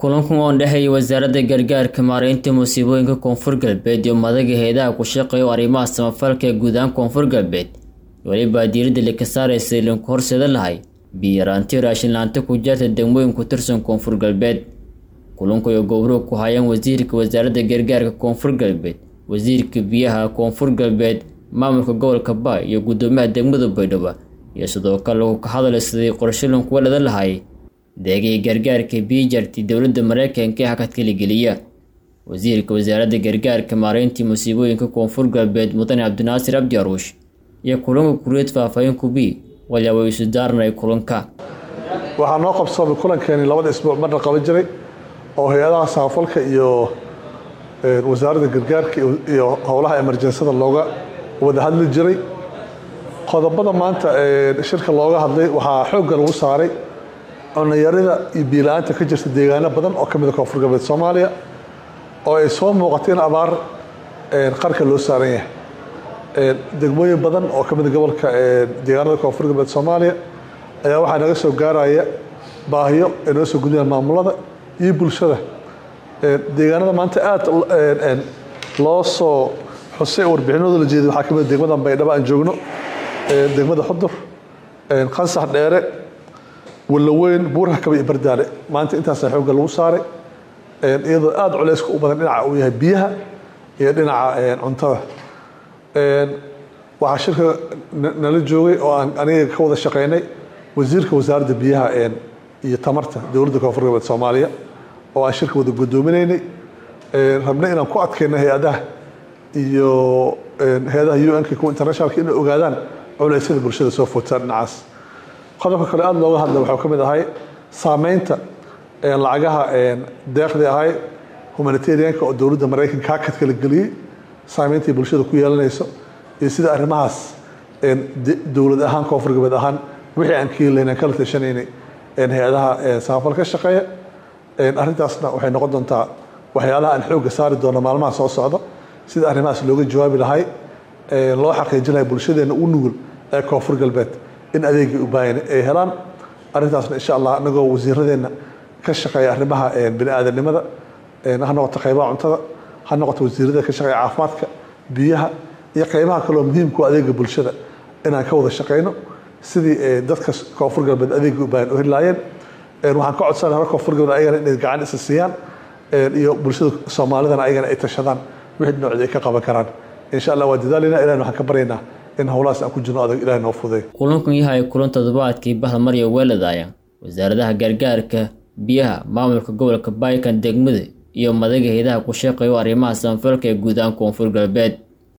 kulankan oo dhexeeya wasaaradda gargaarka maareynta musiibooyinka koonfur galbeed iyo madaga hay-adaha ku shaqeeya arrimaha samafalka ee guud ahaan koonfur galbeed welibaa diiradda lika saaraysa ilinku horseeda lahay biyaraanti raashinlaanta ku jaarta degmooyin ku tirsan koonfur galbeed kulanku ay gowruug ku hayaan wasiirka wasaaradda gargaarka koonfur galbeed wasiirka biyaha koonfur galbeed maamulka gobolka ba iyo guddoomiyaha degmada baydhabo iyo sidoo kale lagu ka hadlay sidii qorshalan kuwa dhada lahay deegay gargaarka biyo jartay dowladda mareykanka ee hakad kaligeliya wasiirka wasaaradda gargaarka maareyntii musiibooyinka koonfur galbeed mudane cabdinaasir abdi aruush iyo kulanka kuriyeed faahfaahin kubi walyaaba isu daarnay kulanka waxaa noo qabsoomay kulankeeni labada isbuuc marna qaban jiray oo hay-adaha samafalka iyo wasaaradda gargaarka iyo howlaha emerjensada looga wada hadli jiray qodobada maanta shirka looga hadlay waxaa xoogga lagu saaray cunayarida iyo biila-aanta ka jirta deegaano badan oo ka mid a koonfur galbeed soomaaliya oo ay soo muuqatay in abaar qarka loo saaran yahay degmooyin badan oo ka mid a gobolka deegaanada koonfur galbeed soomaaliya ayaa waxaa naga soo gaaraya baahiyo ay noo soo gudayaan maamulada iyo bulshada deegaanada maanta aada loo soo xusay warbixinooda la jeeday waxaa ka mid a degmada baydhabo aan joogno degmada xudur qansax dheere walaweyn buuraha kaba iyo bardaale maanta intaasaa xoogga lagu saaray iyadoo aada culeyska u badan dhinaca uu yahay biyaha iyo dhinaca cuntada waxaa shirka nala joogay oo aan aniga ka wada shaqeynay wasiirka wasaaradda biyaha iyo tamarta dowladda koonfur galbeed soomaaliya oo aan shirka wada guddoominaynay rabnay inaan ku adkayno hay-adaha iyo hay-adaha u n-ka kuwa internationalka inay ogaadaan culeysyada bulshada soo footaan dhinacaas qodobka kale aada looga hadla waxuu ka mid ahay saameynta lacagaha deeqdii ahay humanitarianka oo dowladda maraykanka hakad kala geliyey saameyntai bulshada ku yeelanayso iyo sida arrimahaas dowlad ahaan koonfur galbeed ahaan wixii aan ka helayn aan kala tashanaynay hay-adaha samafal ka shaqeeya arrintaasna waxay noqon doontaa waxyaalaha aan xoogga saari doono maalmaha soo socda sida arrimahaas looga jawaabi lahay loo xaqiijin lahay bulshadeenna u nugul ee koonfur galbeed in adeegii u baahan ay helaan arrintaasna insha allah anagoo wasiiradeenna ka shaqeeya arrimaha bini aadanimada ha noqoto qaybaha cuntada ha noqoto wasiirada ka shaqeeya caafimaadka biyaha iyo qaybaha kaloo muhiimku adeega bulshada inaan ka wada shaqeyno sidii dadka koonfur galbeed adeegii u baahan u heli laayeen waxaan ka codsana hore koonfur galbeed ayagana inay gacan isa siiyaan iyo bulshada soomaalidana ayagana ay tashadaan wixii dhinacooda ay ka qaban karaan insha allah waa dadaalina ilahin waxaan ka baryaynaa in howlahaas aan ku jirno adag ilahay noo fuday kulankan yahay kulan toddobaadkii bahda marya weeladaya wasaaradaha gargaarka biyaha maamulka gobolka baykan degmada iyo madaga hay-adaha ku shaqeeya arrimaha samafalka ee guud ahaan koonfur galbeed